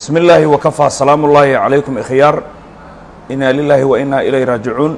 bismi illaahi wakafaa salaamu ullaahi calaykum ikhyaar inaa lilaahi wa inaa ilay raajicuun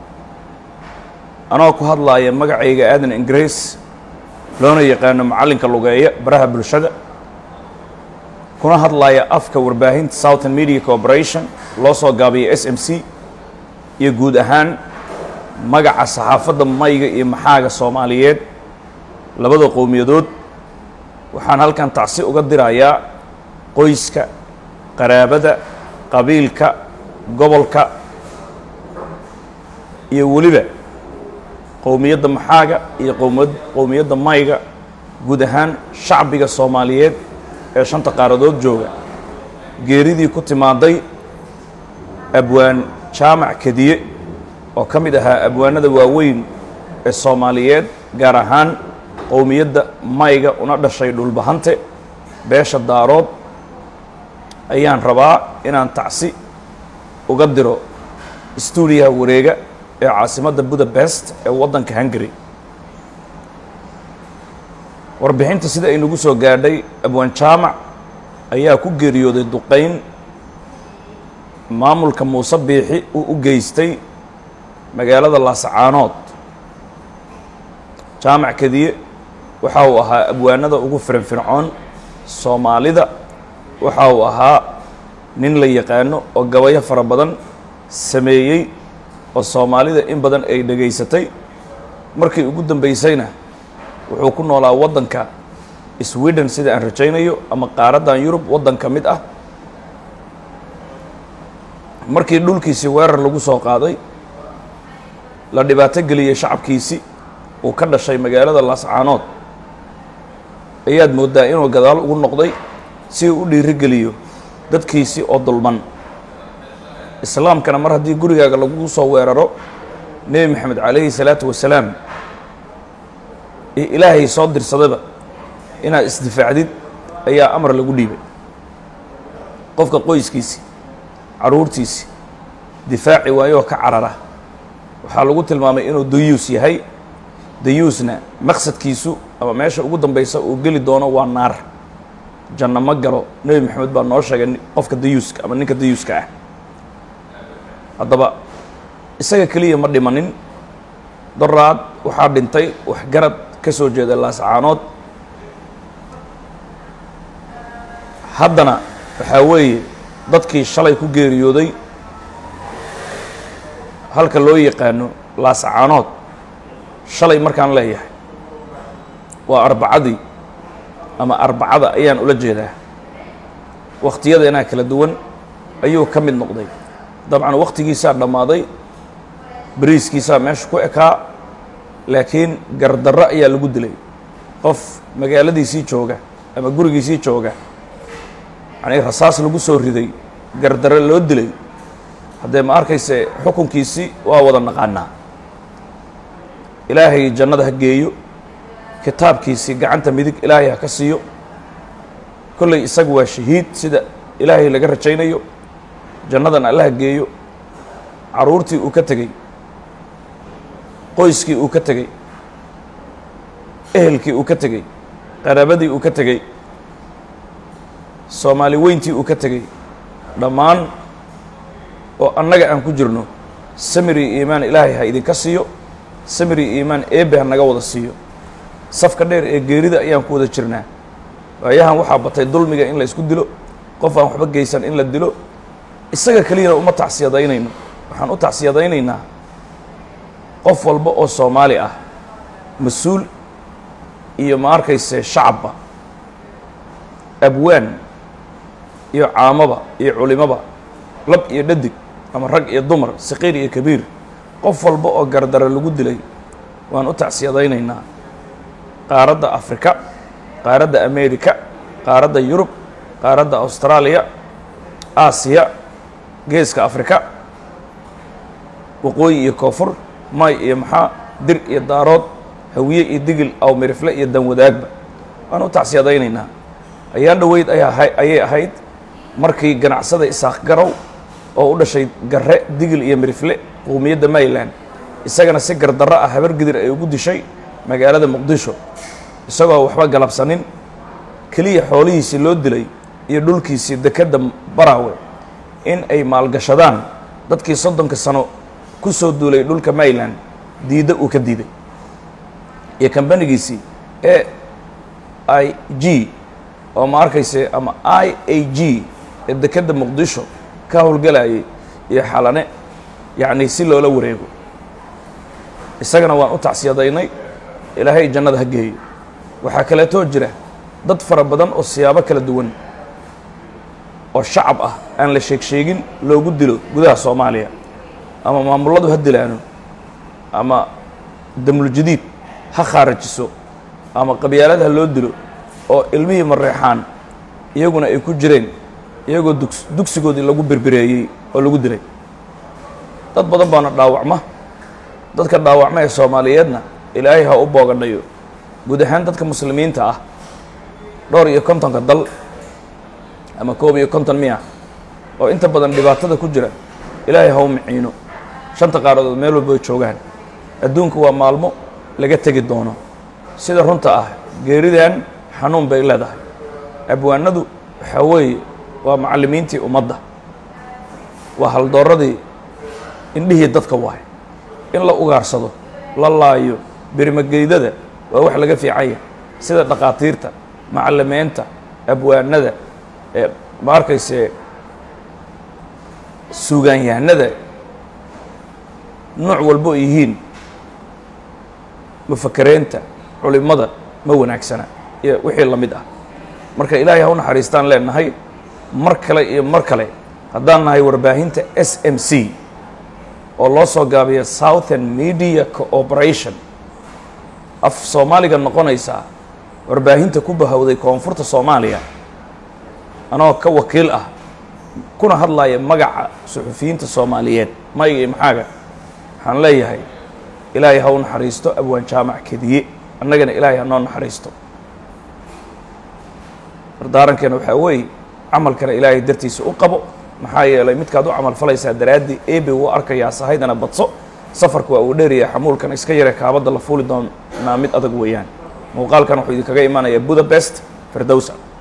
anoo ku hadlaaya magacayga aadan ingiriis loona yaqaano macallinka lugeeya baraha bulshada kuna hadlaaya afka warbaahinta southern media corporation loo soo gaabiyay s m c iyo guud ahaan magaca saxaafadda mayga iyo maxaaga soomaaliyeed labada qowmiyadood waxaan halkan tacsi uga dirayaa qoyska qaraabada qabiilka gobolka iyo weliba qowmiyadda maxaaga iyo qowmad qowmiyadda mayga guud ahaan shacbiga soomaaliyeed ee shanta qaaradood jooga geeridii ku timaaday abwaan jaamac kediye oo ka mid ahaa abwaanada waaweyn ee soomaaliyeed gaar ahaan qowmiyadda mayga una dhashay dhulbahante beesha daarood ayaan rabaa inaan tacsi uga diro stuudiyaha wareega ee caasimadda budapest ee waddanka hungary warbixinta sida ay nagu soo gaadhay abwaan jaamac ayaa ku geeriyooday duqayn maamulka muuse biixi uu u geystay magaalada laasacaanood jaamac kadiye waxa uu ahaa abwaanada ugu firinfircoon soomaalida waxa uu ahaa nin la yaqaano oo gabayo fara badan sameeyey oo soomaalida in badan ay dhegaysatay markii ugu dambaysayna wuxuu ku noolaa waddanka sweden sida aan rajaynayo ama qaaraddan yurub waddan ka mid ah markii dhulkiisii weerar lagu soo qaaday la dhibaato geliyey shacabkiisi uu ka dhashay magaalada laascaanood ayaad mooddaa inuu gadaal ugu noqday si uu u dhiirigeliyo dadkiisii oo dulman islaamkana mar haddii gurigaaga lagu soo weeraro nebi maxamed calayhi salaatu wasalaam iyo ilaahay soo dirsadaba inaad isdifaacdid ayaa amar lagu dhiibay qofka qoyskiisii carruurtiisii difaaci waayoo ka carara waxaa lagu tilmaamay inuu dayuus yahay dayuusna maqsadkiisu ama meesha ugu dambaysa uu geli doono waa naar janno ma galo nebi maxamed baa noo sheegay qofka dayuuska ama ninka dayuuska ah haddaba isaga keliya ma dhimanin daraad waxaa dhintay waxgarad ka soo jeeda laascaanood haddana waxaa weeye dadkii shalay ku geeriyooday halka loo yaqaano laascaanood shalay markaan leeyahay waa arbacadii ama arbacada ayaan ula jeedaa wakhtiyadeenaa kala duwan ayuu ka mid noqday dabcan wakhtigiisaa dhammaaday beriiskiisaa meesha ku ekaa laakiin gardarro ayaa lagu dilay qof magaaladiisii jooga ama gurigiisii jooga yacnii rasaas lagu soo riday gardarro loo dilay haddee ma arkayse xukunkiisii waa wada naqaanaa ilaahay jannada ha geeyo kitaabkiisii gacanta midig ilaahay ha ka siiyo kolley isagu waa shahiid sida ilaahay laga rajaynayo jannadan alla ha geeyo carruurtii uu ka tegey qoyskii uu ka tegey ehelkii uu ka tegey qaraabadii uu ka tegey soomaali weyntii uu ka tegey dhammaan oo annaga aan ku jirno samiri iimaan ilaahay ha idinka siiyo samiri iimaan eebe ha naga wada siiyo safka dheer ee geerida ayaan ku wada jirnaa waayahan waxaa batay dulmiga in la isku dilo qof aan waxba geysan in la dilo isaga keliyana uma tacsiyadaynayno waxaan u tacsiyadaynaynaa qof walba oo soomaali ah mas-uul iyo ma arkayse shacabba abwaan iyo caamaba iyo culimaba lab iyo dhadig ama rag iyo dumar saqiir iyo kabiir qof walba oo gardaro lagu dilay waan u tacsiyadaynaynaa qaaradda afrika qaaradda america qaaradda yurub qaaradda austraaliya aasiya geeska afrika waqooyi iyo koonfur may iyo maxaa dir iyo daarood hawiye iyo digil aw mirifle iyo danwadaagba waan u tacsiyadaynaynaa ayaan dhoweyd ayay ahayd markii ganacsada isaaq garow oo u dhashay garre digil iyo mirifle qowmiyadda mayland isagana si gardarro ah habar gidir ay ugu dishay magaalada muqdisho isagoo waxba galabsanin keliya xoolihiisii loo dilay iyo dhulkiisii dekedda baraawe in ay maalgashadaan dadkii soddonka sano ku soo duulay dhulka mayland diidda uu ka diiday iyo kambanigiisii e i g oo ma arkayse ama i a g ee dekedda muqdisho ka howlgelayay iyo xalane yacni si loola wareego isagana waan u tacsiyadaynay ilaahay jannada ha geeyo waxaa kaleetoo jira dad fara badan oo siyaabo kala duwan oo shacab ah aan la sheeg sheegin loogu dilo gudaha soomaaliya ama maamulladu ha dilaano ama damul-jadiid ha khaarajiso ama qabyaalad ha loo dilo oo ilmihii mareexaan iyaguna ay ku jireen iyagoo dugs dugsigoodii lagu berbereeyey oo lagu dilay dad badan baana dhaawacma dadka dhaawacma ee soomaaliyeedna ilaahay ha u boogadhayo guud ahaan dadka muslimiinta ah dhowr iyo kontonka dal ama koob iyo konton miya oo inta badan dhibaatada ku jira ilaahay ha u miciino shanta qaaradood meel walba ay joogaan adduunku waa maalmo laga tegi doono sida runta ah geeridan xanuun bay leedahay abwaanadu waxaa weeye waa macallimiintii ummadda waa haldooradii indhihii dadka waay in la ugaarsado la laayo berimageydada waa wax laga fiicanya sida dhakhaatiirta macalimiinta abwaanada ee ma arkayse suugaanyahanada nooc walbo ay yihiin mufakareenta culimada ma wanaagsana iyo wixii la mid ah marka ilaahay ha u naxariistaan leenahay mar kale iyo mar kale haddaan nahay warbaahinta s m c oo loo soo gaabiya southern media cooperation af soomaaliga noqonaysaa warbaahinta ku bahowday koonfurta soomaaliya anoo ka wakiil ah kuna hadlaya magaca suxufiyiinta soomaaliyeed mayga iyo maxaaga waxaan leeyahay ilaahay ha u naxariisto abwaan jaamac kediye annagana ilaahay ha noo naxariisto dardaarankeena waxaa weeye camalkana ilaahay dartiisa u qabo maxaa yeelay midkaad u camal falaysaa daraaddii ebe wuu arkayaa sahaydana badso safarka waa uu dheeraya xamuulkana iska yare kaabadda la fuuli doonaa mid adag weeyaan muuqaalkan wuxuu idinkaga imanayaa budapest firdowsa